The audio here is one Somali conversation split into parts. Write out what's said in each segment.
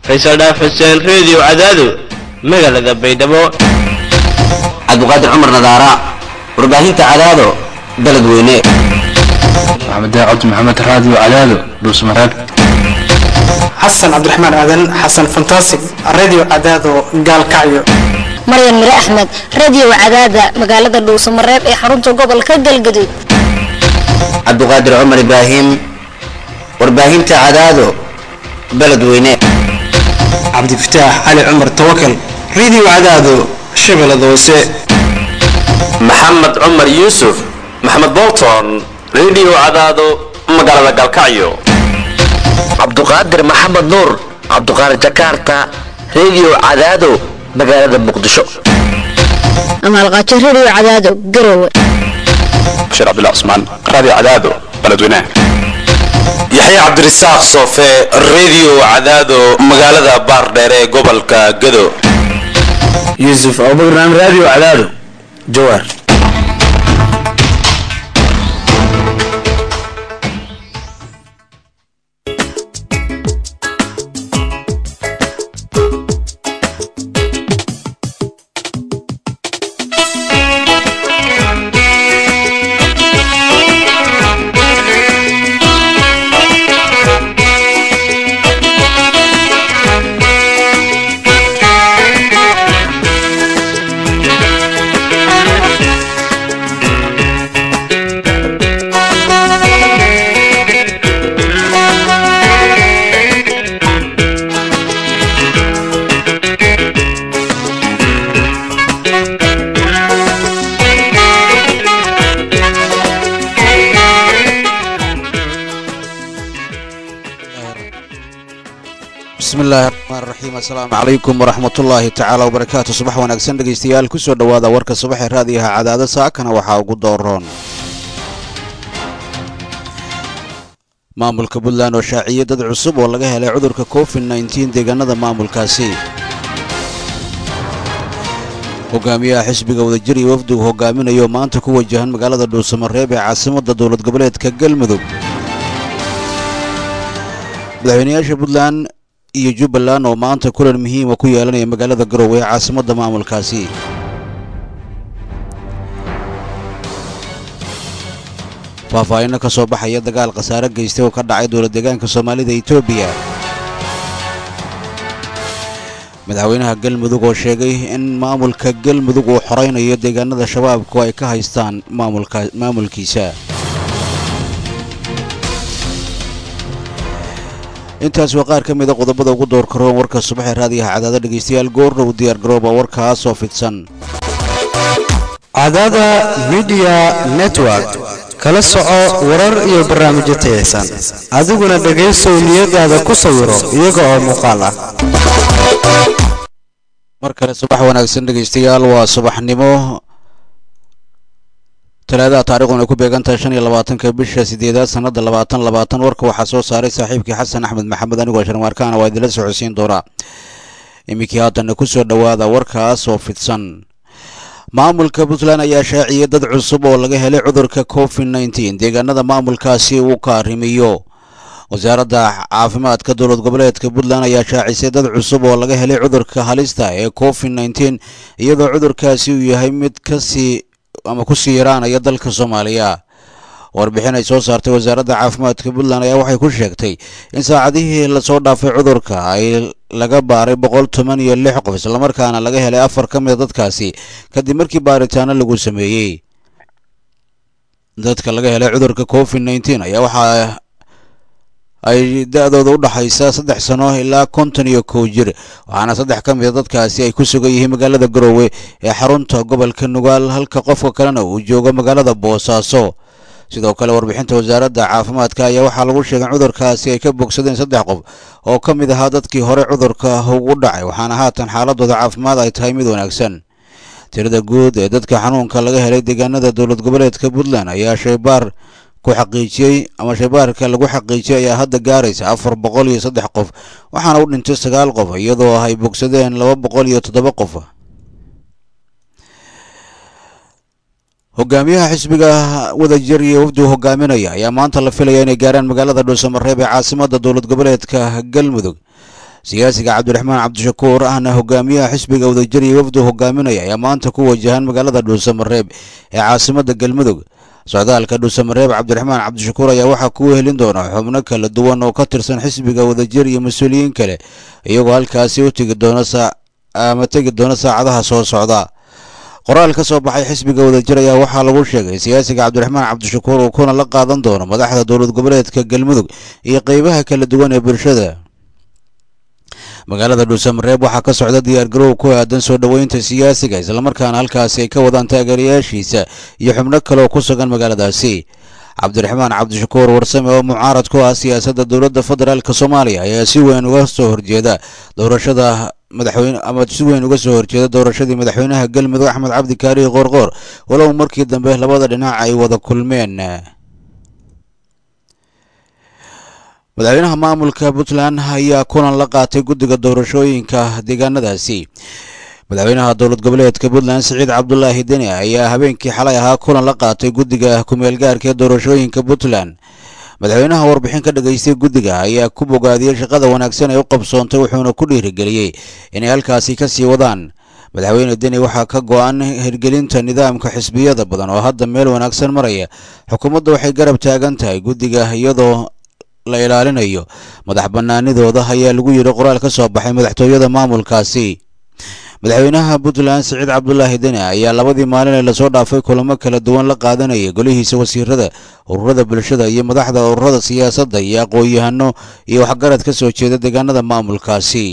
faysal dhaaf xuseen reediyo cadaado magaalada baydhabo cabdiqaadir cumar nadaara warbaahinta cadaado beledweyne maxamed daacad maxamed raadiyo cadaado dhuusmareeb xasan cabdiraxmaan aadan xasan fantasig radio cadaado gaalkacyo maryan mire axmed radio cadaada magaalada dhuusamareeb ee xarunta gobolka galgaduud cabdiqaadir cumar ibraahim warbaahinta cadaado beledweyne cabdifataax cali cumar tawakal radio cadaado shabeellada hoose maxamed cumar yuusuf maxamed bolton radio cadaado magaalada galkacyo cabduqaadir maxamed nuur cabduqaadir jakarta radio cadaado magaalada muqdisho amaalqaajo radio cadaado garowe bashiir cabdullah cusmaan raadiyo cadaado beledweyne yaxya cabdirasaaq soofe radio cadaado magaalada baardheere ee gobolka gado yuusuf abubakar radio cadaado jawaar bismillahi raxmaan raxiim assalaamu calaykum waraxmatullaahi tacaala wabarakaatu subax wanaagsan dhegaystayaal kusoo dhowaada warka subaxee raadiyaha cadaada saakana waxaa ugu dooroon maamulka puntland oo shaaciyey dad cusub oo laga helay cudurka covid nneteen deegaanada maamulkaasi hogaamiyaha xisbiga wadajir iyo wafdigu hogaaminayo maanta ku wajahan magaalada dhuusamareeb ee caasimadda dowlad goboleedka galmudug madaxweynayaasha puntland iyo jubbaland oo maanta kulan muhiima ku yeelanaya magaalada garowe ee caasimadda maamulkaasi faahfaahinno ka soo baxaya dagaal khasaare geystay oo ka dhacay dowlad deegaanka soomaalida etoobiya madaxweynaha galmudug oo sheegay in maamulka galmudug uu xoraynayo deegaanada shabaabku ay ka haystaan maamulkiisa intaas waa qaar ka mida qodobada ugu door karoon warka subaxee raadiyaha cadaada dhegaystayaal goordhow diyaar garooba warkaas oo fidsan cadaada midiya network kala soco warar iyo barnaamijyo tayaysan adiguna dhegaysow niyadaada ku sawiro iyaga oo muuqaal ah mar kale subax wanaagsan dhegaystayaal waa subaxnimo talaadaha taarikhdan ay ku beegan tahay shan iyo labaatanka bisha sideedaad sanada labaatan labaatan warka waxaa soo saaray saaxiibkii xasan axmed maxamed anigoo sharmaarkaana waa idinla socodsiin doonaa iminkii haddana kusoo dhowaada warkaas oo fidsan maamulka puntland ayaa shaaciyey dad cusub oo laga helay cudurka covid nneteen deegaanada maamulkaasi uu ka arrimiyo wasaaradda caafimaadka dowlad goboleedka puntland ayaa shaacisay dad cusub oo laga helay cudurka halista ee covid nneteen iyadoo cudurkaasi uu yahay mid kasii ama ku sii yaraanaya dalka soomaaliya warbixin ay soo saartay wasaaradda caafimaadka puntland ayaa waxay ku sheegtay in saacadihii lasoo dhaafay cudurka ay laga baaray boqol toban iyo lix qof islamarkaana laga helay afar ka mida dadkaasi kadib markii baaritaano lagu sameeyey dadka laga helay cudurka covid nneteen ayaa waxaa ay da-dooda u dhaxaysa saddex sano ilaa konton iyo kow jir waxaana saddex ka mida dadkaasi ay ku sugan yihiin magaalada garowe ee xarunta gobolka nugaal halka qofka kalena uu joogo magaalada boosaaso sidoo kale warbixinta wasaaradda caafimaadka ayaa waxaa lagu sheegay in cudurkaasi ay ka bogsadeen saddex qof oo ka mid ahaa dadkii hore cudurka ugu dhacay waxaana haatan xaaladooda caafimaad ay tahay mid wanaagsan tirada guud ee dadka xanuunka laga helay deegaanada dowlad goboleedka puntland ayaa shaybaar ku xaqiijiyey ama shaybaarka lagu xaqiijiyey ayaa hadda gaaraysa afar boqol iyo saddex qof waxaana u dhintay sagaal qof iyadoo ay bogsadeen laba boqol iyo toddoba qof hogaamiyaha xisbiga wadajir iyo wafdigu hogaaminaya ayaa maanta la filaya inay gaaraan magaalada dhuusamareeb ee caasimada dowlad goboleedka galmudug siyaasiga cabdiraxmaan cabdishakuur ahna hogaamiyaha xisbiga wadajir iyo wafdu hogaaminaya ayaa maanta ku wajahan magaalada dhuusamareeb ee caasimada galmudug socdaalka dhuusamareeb cabdiraxmaan cabdishakuur ayaa waxaa ku helin doona xubno kala duwan oo ka tirsan xisbiga wadajir iyo mas-uuliyiin kale iyagoo halkaasi u tegi doona ama tegi doona saacadaha soo socda qoraal ka soo baxay xisbiga wadajir ayaa waxaa lagu sheegay siyaasiga cabdiraxmaan cabdishakuur uu kuna la qaadan doono madaxda dowlad goboleedka galmudug iyo qeybaha kala duwan ee bulshada magaalada dhuusamareeb waxaa ka socda diyaargarow ku aadan soo dhoweynta siyaasiga islamarkaana halkaasi ay ka wadaan taageerayaashiisa iyo xubno kale oo ku sugan magaaladaasi cabdiraxmaan cabdishakuur warsame oo mucaarad ku ah siyaasadda dowladda federaalk soomaaliya ayaa si weyn uga soo horjeeda doorashada madaxweyne ama si weyn uga soo horjeeda doorashadii madaxweynaha galmudug axmed cabdi kaarihi qoorqoor walow markii dambe labada dhinac ay wada kulmeen madaxweynaha maamulka puntland ayaa kulan la qaatay guddiga doorashooyinka deegaanadaasi madaxweynaha dowlad goboleedka puntland siciid cabdulaahi deni ayaa habeenkii xalay ahaa kulan la qaatay guddiga ku-meelgaarka ee doorashooyinka puntland madaxweynaha warbixin ka dhageystay guddiga ayaa ku bogaadiyey shaqada wanaagsan ee u qabsoontay wuxuuna ku dhiirigeliyey inay halkaasi ka sii wadaan madaxweyne deni waxaa ka go-an hirgelinta nidaamka xisbiyada badan oo hadda meel wanaagsan maraya xukuumadda waxay garab taagan tahay guddiga iyadoo la ilaalinayo madax banaanidooda ayaa lagu yidhi qoraal ka soo baxay madaxtooyada maamulkaasi madaxweynaha puntland siciid cabdulaahi deni ayaa labadii maalin ee lasoo dhaafay kulamo kala duwan la qaadanayay golihiisa wasiirada ururada bulshada iyo madaxda ururada siyaasadda iyo aqoon-yahano iyo waxgarad ka soo jeeda deegaanada maamulkaasi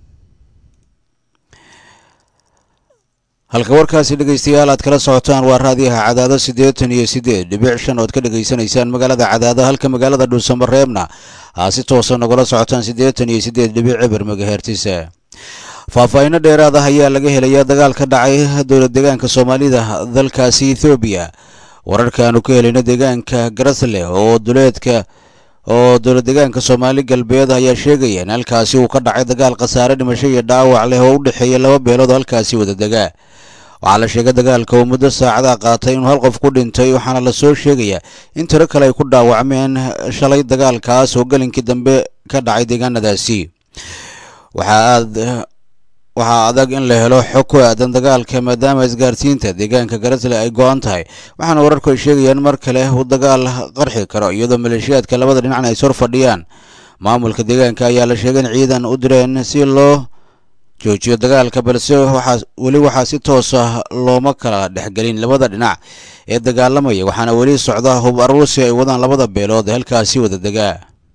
halka warkaasi dhegaystayaal aad kala socotaan waa raadiyaha cadaado siddeetan iyo siddeed dhibic shan ood ka dhegaysanaysaan magaalada cadaado halka magaalada dhuusamareebna aa si toosa nagula socotaan siddeetan iyo siddeed dhibic cibir magahertisa faahfaahinno dheeraad ah ayaa laga helayaa dagaal ka dhacay dowlad deegaanka soomaalida dalkaasi ethoobiya wararkaanu ka helayno deegaanka garasle oo duleedka oo dowlad deegaanka soomaali galbeed ayaa sheegaya in halkaasi uu ka dhacay dagaal khasaare dhimasho iyo dhaawac leh oo u dhexeeya laba beelood oo halkaasi wada degaa waxaa la sheegay dagaalka oo muddo saacada qaatay inuu hal qof ku dhintay waxaana lasoo sheegayaa in tiro kale ay ku dhaawacmeen shalay dagaalkaas oo gelinkii dambe ka dhacay deegaanadaasi waxaa aad waxaa adag in la helo xog ku aadan dagaalka maadaama isgaarsiinta deegaanka garasle ay go-an tahay waxaana wararku ay sheegayaan mar kale uu dagaal qarxi karo iyadoo maleeshiyaadka labada dhinacna ay sor fadhiyaan maamulka deegaanka ayaa la sheegay in ciidan u direen si loo joojiyo dagaalka balse waxaa weli waxaa si toos ah looma kala dhexgelin labada dhinac ee dagaalamaya waxaana weli socda hub aruusi ay wadaan labada beelood ee halkaasi wada degaa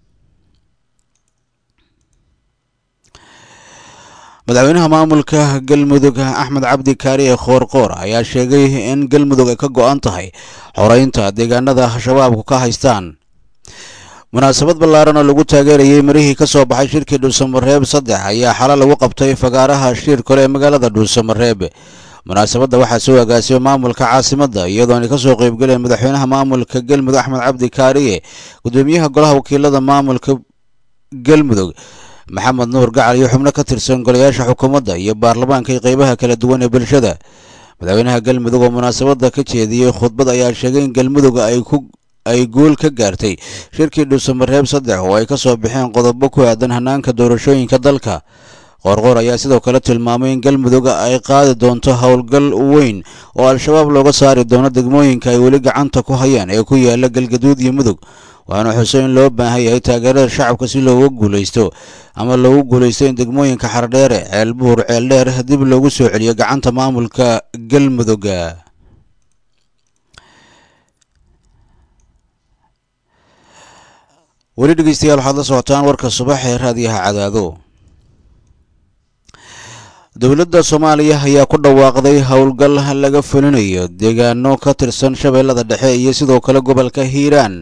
madaxweynaha maamulka galmudug axmed cabdi kaariye khoorqoor ayaa sheegay in galmudug ay ka go-an tahay xoreynta deegaanada shabaabku ka haystaan munaasabad ballaaran oo lagu taageerayay marihii ka soo baxay shirkii dhuusamareeb saddex ayaa xalo lagu qabtay fagaaraha shir kale ee magaalada dhuusamareeb munaasabadda waxaa soo agaasiyay maamulka caasimadda iyadoona ka soo qeybgaleen madaxweynaha maamulka galmudug axmed cabdi kaariye gudoomiyaha golaha wakiilada maamulka galmudug maxamed nuur gacal iyo xubno ka tirsan golayaasha xukuumadda iyo baarlamaanka iyo qeybaha kala duwan ee bulshada madaxweynaha galmudug oo munaasabadda ka jeediyey khudbad ayaa sheegay in galmudug ay ku ay guul ka gaartay shirkii dhuusamareeb saddex oo ay ka soo baxeen qodobo ku aadan hanaanka doorashooyinka dalka qoorqoor ayaa sidoo kale tilmaamay in galmudug ay qaadi doonto howlgal weyn oo al-shabaab looga saari doono degmooyinka ay weli gacanta ku hayaan ee ku yaala galgaduud iyo mudug waxaana xuso in loo baahan yahay taageerada shacabka si looga guulaysto ama loogu guulaysto in degmooyinka xardheere ceelbuur ceeldheer dib loogu soo celiyo gacanta maamulka galmudug weli dhegeystayaal waxaad la socotaan warka subax ee raadiyaha cadaado dowladda soomaaliya ayaa ku dhawaaqday howlgal laga fulinayo deegaano ka tirsan shabeellada dhexe iyo sidoo kale gobolka hiiraan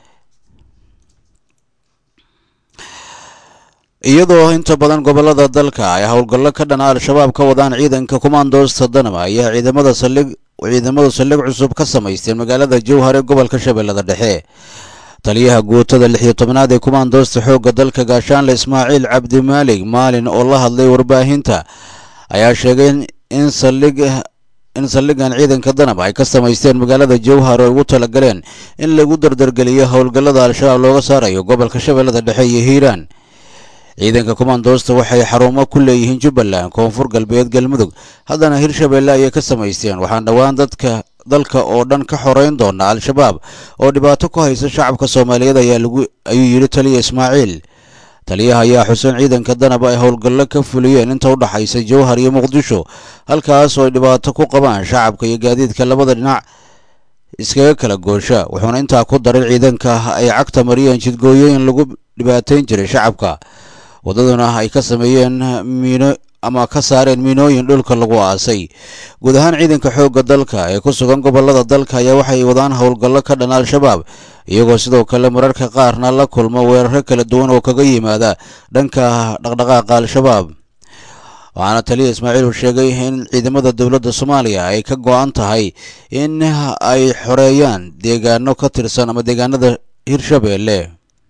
iyadoo inta badan gobolada dalka ay howlgallo ka dhana al-shabaab ka wadaan ciidanka kumaandoosta danaba ayaa ciidamada saldhig ciidamadu saldhig cusub ka samaysteen magaalada jowhar ee gobolka shabeellada dhexe taliyaha guutada lix iyo tobnaad ee kumaandoosta xoogga dalka gaashaanle ismaaciil cabdimaalig maalin oo la hadlay warbaahinta ayaa sheegay in saldhig in saldhigan ciidanka danab ay ka samaysteen magaalada jowhar oo ugu talagaleen in lagu dardargeliyo howlgallada al-shabaab looga saarayo gobolka shabeellada dhexe iyo hiiraan ciidanka komandoosta waxay xarumo ku leeyihiin jubbaland koonfur galbeed galmudug haddana hirshabeelle ayay ka samaysteen waxaan dhowaan dadka dalka oo dhan ka xoreyn doona al-shabaab oo dhibaato ku haysa shacabka soomaaliyeed ayaa lagu ayuu yidhi taliya ismaaciil taliyaha ayaa xuseen ciidanka danaba ay howlgallo ka fuliyeen inta u dhaxaysa jowhar iyo muqdisho halkaas oo ay dhibaato ku qabaan shacabka iyo gaadiidka labada dhinac iskaga kala goosha wuxuuna intaa ku daray ciidanka ay cagta mariyeen jidgooyooyin lagu dhibaateyn jiray shacabka waddaduna ay ka sameeyeen miino ama ka saareen miinooyin dhulka lagu aasay guud ahaan ciidanka xoogga dalka ee ku sugan gobollada dalka ayaa waxay wadaan howlgallo ka dhan al-shabaab iyagoo sidoo kale mararka qaarna la kulma weeraro kala duwan oo kaga yimaada dhanka dhaqdhaqaaqa al-shabaab waxaana taliya ismaaciil uu sheegay in ciidamada dowladda soomaaliya ay ka go-an tahay in ay xoreeyaan deegaano ka tirsan ama deegaanada hirshabeelle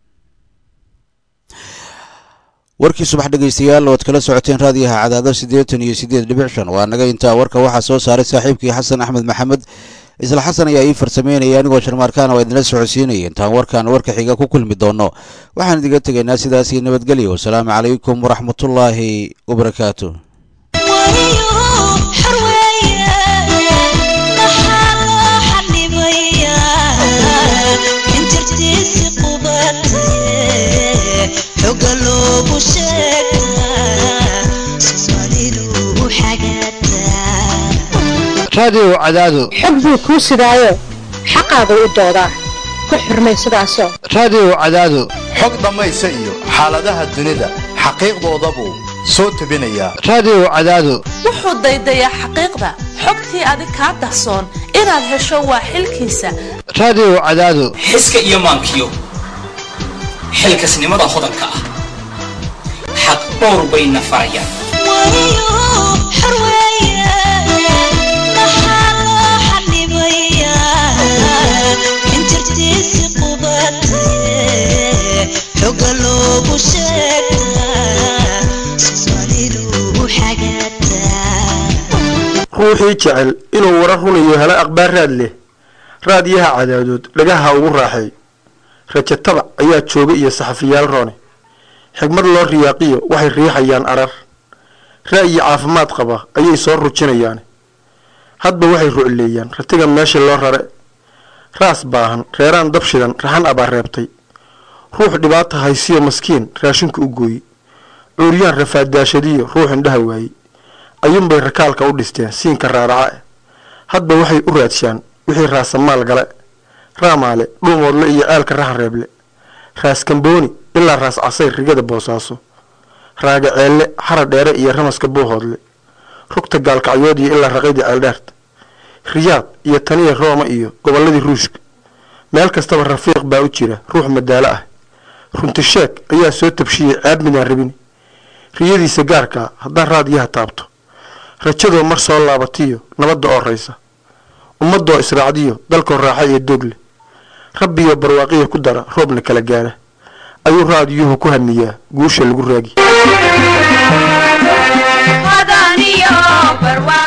warkii subax dhegaystayaal oad kala socoteen raadiyaha cadaado siddeetan iyo siddeed dhibic shan waa naga intaa warka waxaa soo saaray saaxiibkii xasan axmed maxamed isla xasan ayaa ii farsameynaya anigoo sharmaarkaana waa idinla socodsiinaya intaan warkaan warka xiga ku kulmi doono waxaan idiga tegaynaa sidaasii nabadgelyo wasalaamu calaykum waraxmatullaahi wabarakaatu raadiyow cadaado xog buu kuu sidaayo xaqaagu u doodaa ku xurmay sidaasoo raadiyow cadaado xog dhammaysa iyo xaaladaha dunida xaqiiqdoodabuu soo tebinayaa raadiyow cadaado wuxuu daydayaa xaqiiqda xogtii adig kaa dahsoon inaad hesho waa xilkiisa raadiyow cadaado xiska iyo maankiyo xilkasnimada hodanka ah xaq dhowr bayna farayaan ruuxii jecel inuu warar runayo helo akhbaar raad leh raadiyaha cadaadood dhagaha ugu raaxeey rajo tabac ayaa jooga iyo saxafiyaal roone xigmad loo riyaaqiyo waxay riixayaan arar ra'yi caafimaad qaba ayay soo rujinayaan hadba waxay rucleeyaan ratiga meesha loo rare raas baahan reeraan dab shidan raxan abaa reebtay ruux dhibaata haysiyo maskiin raashinku u gooye cuuryaan rafaadaashadiyo ruux indhaha waayey ayuunbay rakaalka u dhisteen siinka raaraca eh hadba waxay u raadshaan wixii raasamaal gale raamaale dhuumoodle iyo ceelka rahan reeble raas kambooni ilaa raas casay rigada boosaaso raaga ceelle xara dheere iyo ramaska buuhoodle rugta gaalkacyood iyo ilaa raqaydii ceeldheerta riyaad iyo taniya rooma iyo gobolladii ruushka meel kastaba rafiiq baa u jira ruux madaalo ah runtisheeg ayaa soo tabshiyey ceeb midaan rabin riyadiisa gaarkaa haddaan raadiyaha taabto rajadoo mar soo laabatiyo nabadda oo raysa ummadoo israacdiyo dalkoo raaxa iyo doogle rabbiyo barwaaqiya ku dara roobna kala gaara ayuu raadiyuhu ku hamiyaa guusha lagu raagi